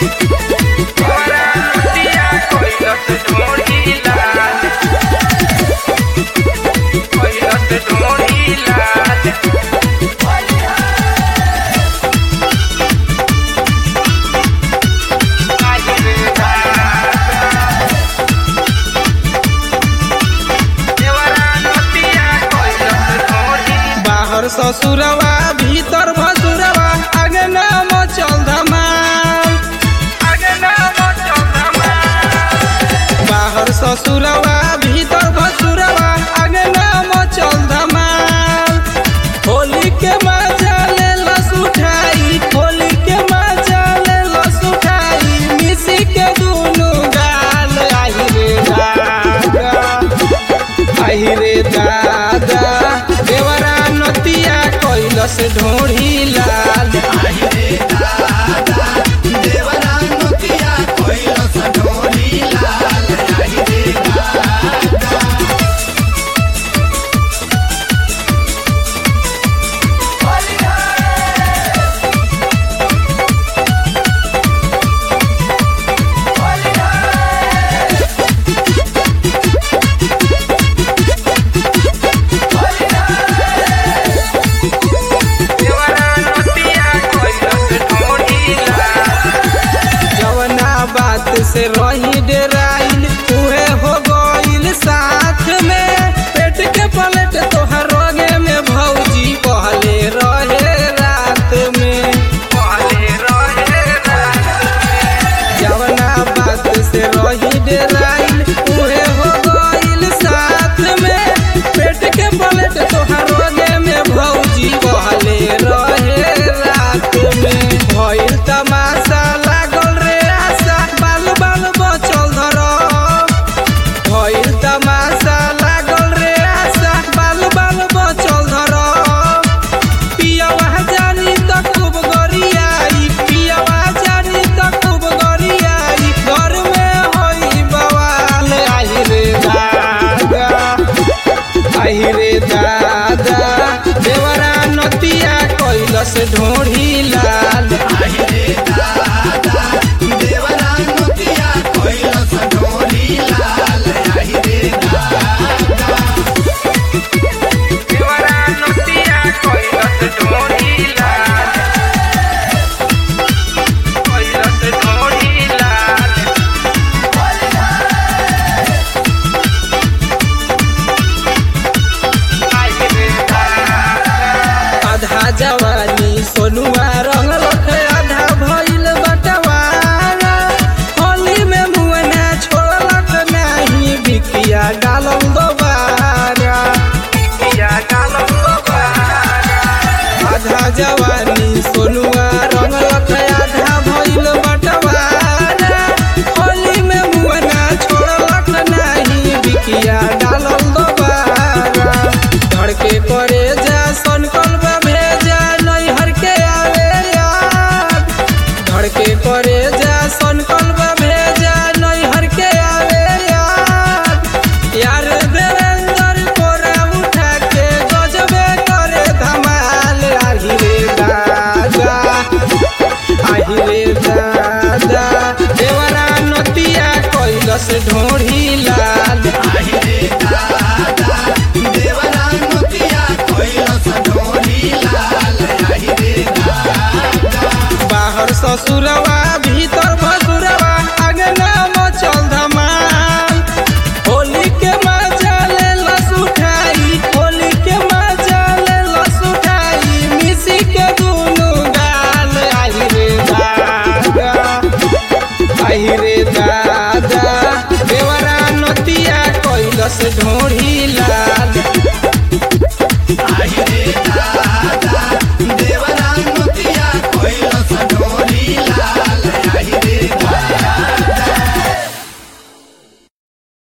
देवरा नतिया कैलस ढोढ़ी लाल कैलस ढोढ़ी लाल आज रे देवरा नतिया कैलस ढोढ़ी बाहर ससुरवा भीतर भसुरवा आगे नाम चल धमाल आगे नाम चौधमा बाहर ससुरवा भीतर भसुरवा आगे नाम चल धमाल होली के मजा ले लस उठाई होली के मजा ले लस उठाई मिसी के दुनु गाल आई रे दादा आई रे दादा देवरा नतिया कैलस ढोढ़ी लाल देवरा नतिया कैलस ढोढ़ी लाल जवना बात से रही डेराइल उहे हो गइल साथ में पेट के पलट तोहर रोगे में भौजी कहले रहे रात में पहले रहे रात जवना बात से रही डेराइल उहे हो गइल साथ में पेट के पलट तोहर रोगे में भौजी कहले रहे रात में भइल तमाशा लागल रे आशा बाल बाल बचल धर भइल तमाशा लागल रे आशा बाल बाल बचल धर पियवा जानी त खूब गरियाई पियवा जानी त खूब गरियाई घर में होई बवाल आई रे दादा आई रे दादा देवरा नतिया कैलस ढोढ़ी लाल देवरा नतिया कैलस ढोढ़ी लाल कैलस ढोढ़ी लाल आज रे दादा आधा जवानी सोनुआ रंग लख आधा भइल बटवारा होली में मुअना छोड़लक नाही बिकिया डालम दोबारा किया गालम बबारा आधा जवानी सोनुआ रंग लख आधा भइल बटवारा होली में मुअना छोड़लक नाही बिकिया डालम दोबारा धड़के करे जा सनकल भेजा नैहर के आवे याद धड़के करे जा सनकल भेजा नैहर के आवे याद यार देवेंद्र कोरा उठा के गजबे करे धमाल आही रे दादा आही रे दादा देवरा नतिया कैलस ढोढ़ी लाल बाहर ससुरवा भीतर भसुरवा आगे नाम चल धमाल होली के मजा ले लस उठाई होली के मजा ले लस उठाई मिसी के दुनु गाल आई रे दादा आई रे दादा देवरा नतिया कैलस ढोढ़ी लाल